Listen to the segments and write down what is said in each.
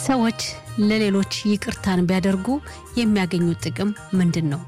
ሰዎች ለሌሎች ይቅርታን ቢያደርጉ የሚያገኙት ጥቅም ምንድን ነው?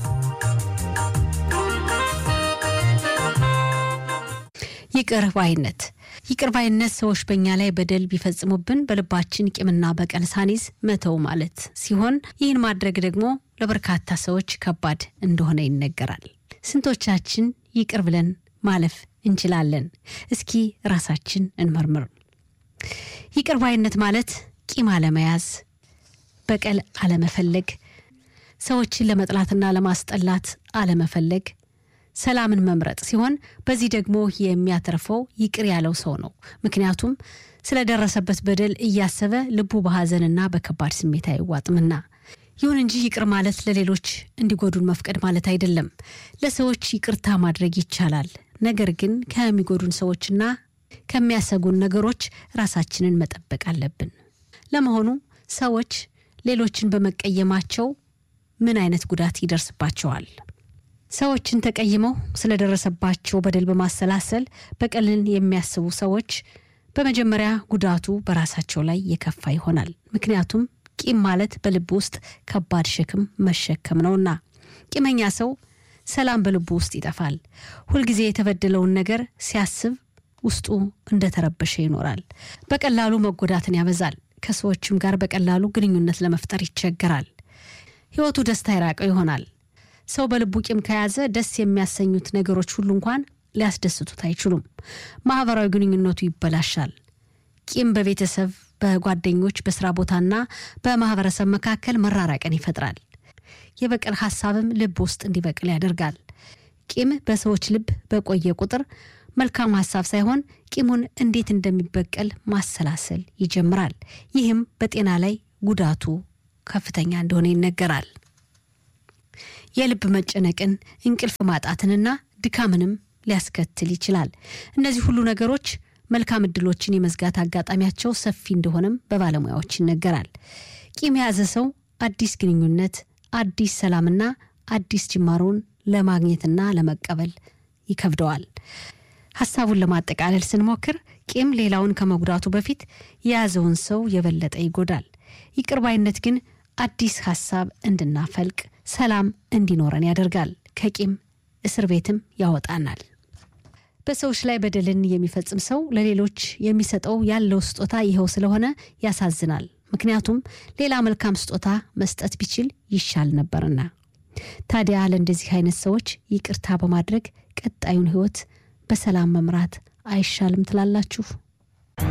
ይቅር ባይነት ይቅር ባይነት ሰዎች በእኛ ላይ በደል ቢፈጽሙብን በልባችን ቂምና በቀል ሳኒዝ መተው ማለት ሲሆን ይህን ማድረግ ደግሞ ለበርካታ ሰዎች ከባድ እንደሆነ ይነገራል። ስንቶቻችን ይቅር ብለን ማለፍ እንችላለን? እስኪ ራሳችን እንመርምር። ይቅር ባይነት ማለት ቂም አለመያዝ፣ በቀል አለመፈለግ፣ ሰዎችን ለመጥላትና ለማስጠላት አለመፈለግ ሰላምን መምረጥ ሲሆን በዚህ ደግሞ የሚያተርፈው ይቅር ያለው ሰው ነው። ምክንያቱም ስለደረሰበት በደል እያሰበ ልቡ በሐዘንና በከባድ ስሜት አይዋጥምና። ይሁን እንጂ ይቅር ማለት ለሌሎች እንዲጎዱን መፍቀድ ማለት አይደለም። ለሰዎች ይቅርታ ማድረግ ይቻላል። ነገር ግን ከሚጎዱን ሰዎችና ከሚያሰጉን ነገሮች ራሳችንን መጠበቅ አለብን። ለመሆኑ ሰዎች ሌሎችን በመቀየማቸው ምን አይነት ጉዳት ይደርስባቸዋል? ሰዎችን ተቀይመው ስለደረሰባቸው በደል በማሰላሰል በቀልን የሚያስቡ ሰዎች በመጀመሪያ ጉዳቱ በራሳቸው ላይ የከፋ ይሆናል። ምክንያቱም ቂም ማለት በልብ ውስጥ ከባድ ሸክም መሸከም ነውና። ቂመኛ ሰው ሰላም በልቡ ውስጥ ይጠፋል። ሁልጊዜ የተበደለውን ነገር ሲያስብ ውስጡ እንደተረበሸ ይኖራል። በቀላሉ መጎዳትን ያበዛል። ከሰዎችም ጋር በቀላሉ ግንኙነት ለመፍጠር ይቸገራል። ሕይወቱ ደስታ የራቀው ይሆናል። ሰው በልቡ ቂም ከያዘ ደስ የሚያሰኙት ነገሮች ሁሉ እንኳን ሊያስደስቱት አይችሉም። ማህበራዊ ግንኙነቱ ይበላሻል። ቂም በቤተሰብ፣ በጓደኞች፣ በስራ ቦታና በማህበረሰብ መካከል መራራቅን ይፈጥራል። የበቀል ሀሳብም ልብ ውስጥ እንዲበቅል ያደርጋል። ቂም በሰዎች ልብ በቆየ ቁጥር መልካም ሀሳብ ሳይሆን ቂሙን እንዴት እንደሚበቀል ማሰላሰል ይጀምራል። ይህም በጤና ላይ ጉዳቱ ከፍተኛ እንደሆነ ይነገራል። የልብ መጨነቅን፣ እንቅልፍ ማጣትንና ድካምንም ሊያስከትል ይችላል። እነዚህ ሁሉ ነገሮች መልካም እድሎችን የመዝጋት አጋጣሚያቸው ሰፊ እንደሆነም በባለሙያዎች ይነገራል። ቂም የያዘ ሰው አዲስ ግንኙነት፣ አዲስ ሰላምና አዲስ ጅማሮን ለማግኘትና ለመቀበል ይከብደዋል። ሀሳቡን ለማጠቃለል ስንሞክር ቂም ሌላውን ከመጉዳቱ በፊት የያዘውን ሰው የበለጠ ይጎዳል። ይቅር ባይነት ግን አዲስ ሀሳብ እንድናፈልቅ ሰላም እንዲኖረን ያደርጋል። ከቂም እስር ቤትም ያወጣናል። በሰዎች ላይ በደልን የሚፈጽም ሰው ለሌሎች የሚሰጠው ያለው ስጦታ ይኸው ስለሆነ ያሳዝናል። ምክንያቱም ሌላ መልካም ስጦታ መስጠት ቢችል ይሻል ነበርና። ታዲያ ለእንደዚህ አይነት ሰዎች ይቅርታ በማድረግ ቀጣዩን ሕይወት በሰላም መምራት አይሻልም ትላላችሁ?